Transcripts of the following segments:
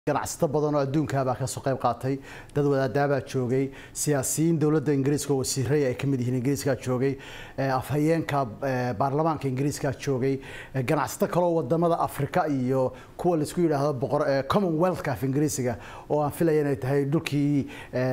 ganacsato badan oo adduunkaabaa kasoo qayb qaatay dad wadaadaabaa joogay siyaasiyiin dowladda ingiriiska oo wasiiray ay kamid yihiin ingiriiskaa joogay afhayeenka baarlamaanka ingiriiskaa joogay ganacsato kaloo wadamada afrika iyo kuwa laisku yidhaahdo commonwealthka af ingiriisiga oo aan filaya inay tahay dhulkii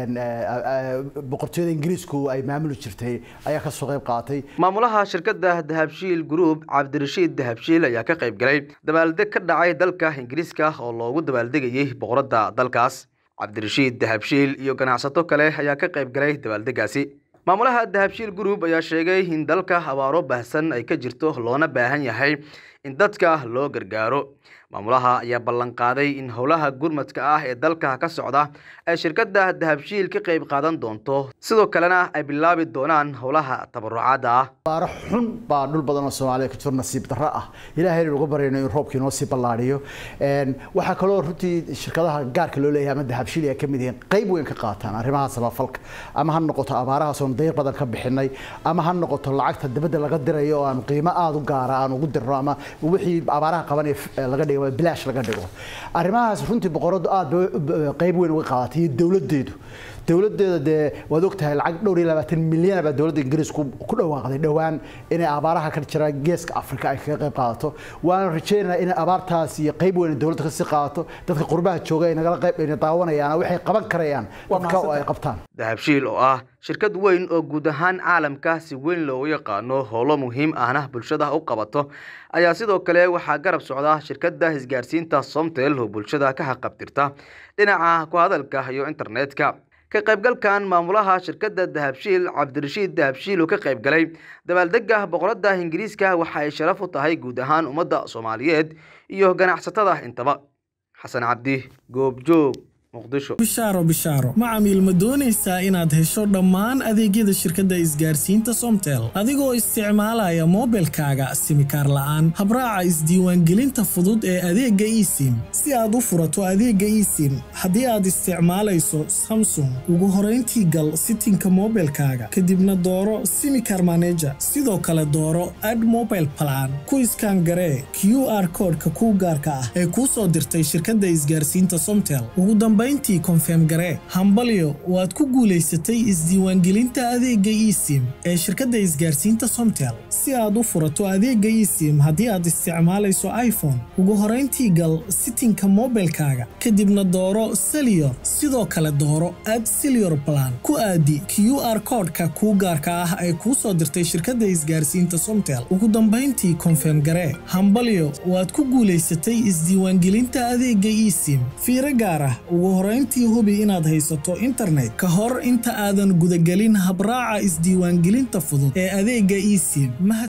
boqortooyada ingiriisku ay maamuli jirtay ayaa kasoo qayb qaatay maamulaha shirkadda dahabshiil group cabdirashiid dahabshiil ayaa ka qayb galay dabaaldeg ka dhacay dalka ingiriiska oo loogu dabaaldegayay boqoradda dalkaas cabdirashiid dahabshiil iyo ganacsato kale ayaa ka qayb galay dabaaldegaasi maamulaha dahabshiil group ayaa sheegay in dalka abaaro baahsan ay ka jirto loona baahan yahay in dadka loo gargaaro maamulaha ayaa ballanqaaday in howlaha gurmadka ah ee dalka ka socda ay shirkadda dahabshiil ka qayb qaadan doonto sidoo kalena ay bilaabi doonaan howlaha tabarucaadda ah abaaro xun baa dhul badan oo soomaaliya ka jiro nasiib darro ah ilaahay inaan uga baryayno in roobkii noo sii ballaadhiyo waxaa kaloo runtii shirkadaha gaarka loo leeyahay ama dahabshiil ay ka mid yihiin qayb weyn ka qaataan arrimaha samafalka ama ha noqoto abaarahaas oon dayr badan ka bixinay ama ha noqoto lacagta dibadda laga dirayo oo aan qiimo aada u gaara aan ugu dirno ama wixii abaaraha qabanaya laga dhigo bilaash laga dhigo arrimahaas runtii boqoradu aada qayb weyn uga qaadatay iyo dowladdeedu dowladeeda dee waad ogtahay lacag dhowr iyo labaatan milyan baa dowladda ingiriisku ku dhawaaqday dhowaan inay abaaraha ka jira geeska afrika ay kaga qayb qaadato waana rajeynayaa inay abaartaas iyo qayb weyn dowladda kasii qaadato dadka qurbaha jooga ay nagala qayb ayna daawanayaan waxay qaban karayaan dadka oo ay qabtaan dahabshiil oo ah shirkad weyn oo guud ahaan caalamka si weyn loogu yaqaano howlo muhiim ahna bulshada u qabato ayaa sidoo kale waxaa garab socda shirkadda isgaarsiinta somtel oo bulshada ka haqabtirta dhinaca ku hadalka iyo internetka ka qaybgalkan maamulaha shirkadda dahabshiil cabdirashiid dahabshiil oo ka qayb galay dabaaldega boqoradda ingiriiska waxa ay sharaf u tahay guud ahaan ummadda soomaaliyeed iyo ganacsatada intaba xasan cabdi goobjoog bishaaro bishaaro macamiil ma doonaysaa inaad hesho dhammaan adeegyada shirkadda isgaarsiinta somtel adigoo isticmaalaya moobilkaaga simikaar la'aan habraaca isdiiwaangelinta fudud ee adeegga esim si aad u furato adeegga esim haddii aad isticmaalayso samsung ugu horayntii gal sitinka moobilkaaga kadibna dooro simikar maneja sidoo kale dooro ad mobile plan ku iskaan garee q r koodhka kuu gaarka ah ee kuu soo dirtay shirkadda isgaarsiinta somtel intii konfeem garee hambalyo waad ku guulaysatay isdiiwaangelinta adeegga esim ee shirkadda isgaarsiinta somtel si aad u furato adeegga esim haddii aad isticmaalayso iphone ugu horayntii gal sitinka moobilkaaga kadibna dooro seliyor sidoo kale dooro ad seliyor balan ku aadi q r koodhka kuu gaarka ah ee kuu soo dirtay shirkadda isgaarsiinta somtel ugu dambayntii konfeem garee hambalyo waad ku guulaysatay isdiiwaangelinta adeegga esim fiiro gaar ah ugu horayntii hubi inaad haysato internet ka hor inta aadan gudagelin habraaca isdiiwaangelinta fudud ee adeegga esim